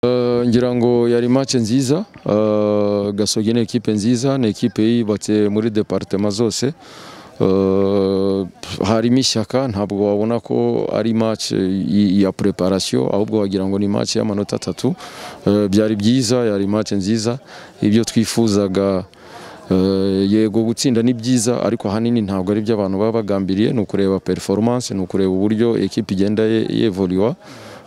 Uh, ngira ngo yari match nziza uh, gasogi ni ekipe nziza ni ekipe yubatse muri departement zose uh, harimo ishyaka ntabwo wabona ko ari match y- ya preparation ahubwo wagira ngo ni match y'amanota atatu uh, byari byiza yari match nziza ibyo twifuzaga Eh, yego gutsinda ni byiza ariko ahanini ntabwo ari byo abantu baba bagambiriye ni ukureba performance ni ukureba uburyo ekipe igenda ye- yevoliwa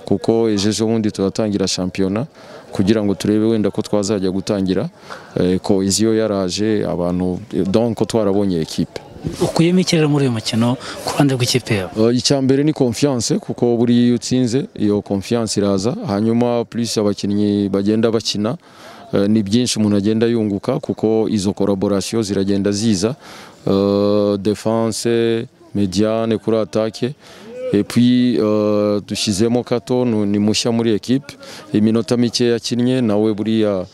kuko ejo ejo bundi turatangira shampiyona kugira ngo turebe wenda ko twazajya gutangira eh, koheziyo yaraje abantu donc twarabonye ekipe ukuyemo iki rero muri uyu mukino ku ruhande rw'ikipe yawe Uh, icya mbere ni confiance kuko buriya iyo utsinze iyo confiance iraza hanyuma plus abakinnyi bagenda bakina uh, ni byinshi umuntu agenda yunguka kuko izo collaboration ziragenda ziza Uh, defense mediane kuri attaque et puis uh, dushyizemo Kato nu- ni mushya muri equipe iminota mike yakinnye nawe buriya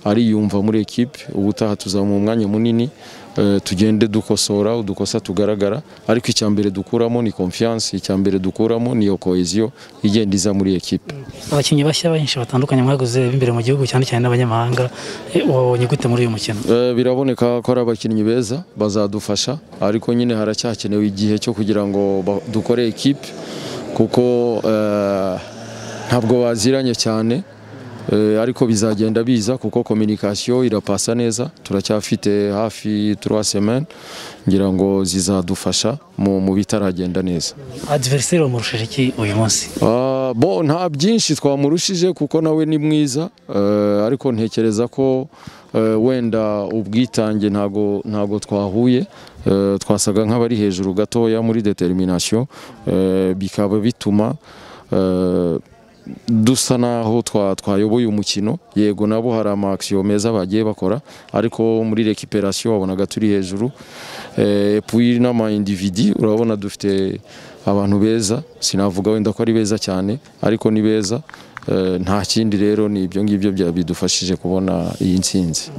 ariyumva muri ekipe ubutaha tuzamuha umwanya munini eh, tugende dukosora udukosa tugaragara ariko icya mbere dukuramo ni confiance icya mbere dukuramo ni iyo cohesion igenda iza muri ekipe abakinnyi bashya benshi batandukanye mwaguze b'imbere mu gihugu cyane cyane n'abanyamahanga Eh, wabonye gute muri uyu mukino Eh, biraboneka ko ari abakinnyi beza bazadufasha ariko nyine haracyakenewe igihe cyo kugira ngo ba- dukore ekipe kuko eh, ntabwo baziranye cyane eh, ariko bizagenda biza kuko communication irapasa neza turacyafite hafi 3 semaines ngira ngo zizadufasha mu mu bitaragenda neza adversaire wamurushije iki uyu munsi Ah, bo nta byinshi twamurushije kuko nawe ni mwiza eh, ariko ntekereza ko eh, wenda ubwitange ntago ntago twahuye eh, twasaga nk'abari hejuru gatoya muri determination eh, bikaba bituma eh, dusa naho twa- twayoboye umukino yego nabo hari amakisiyo meza bagiye bakora ariko muri rekiperasiyo wabonaga turi hejuru Eh, puis n'ama individi urabona dufite abantu beza sinavuga wenda ko ari beza cyane ariko ni beza Eh, nta kindi rero ni ibyo ngibyo byabidufashije kubona iyi ntsinzi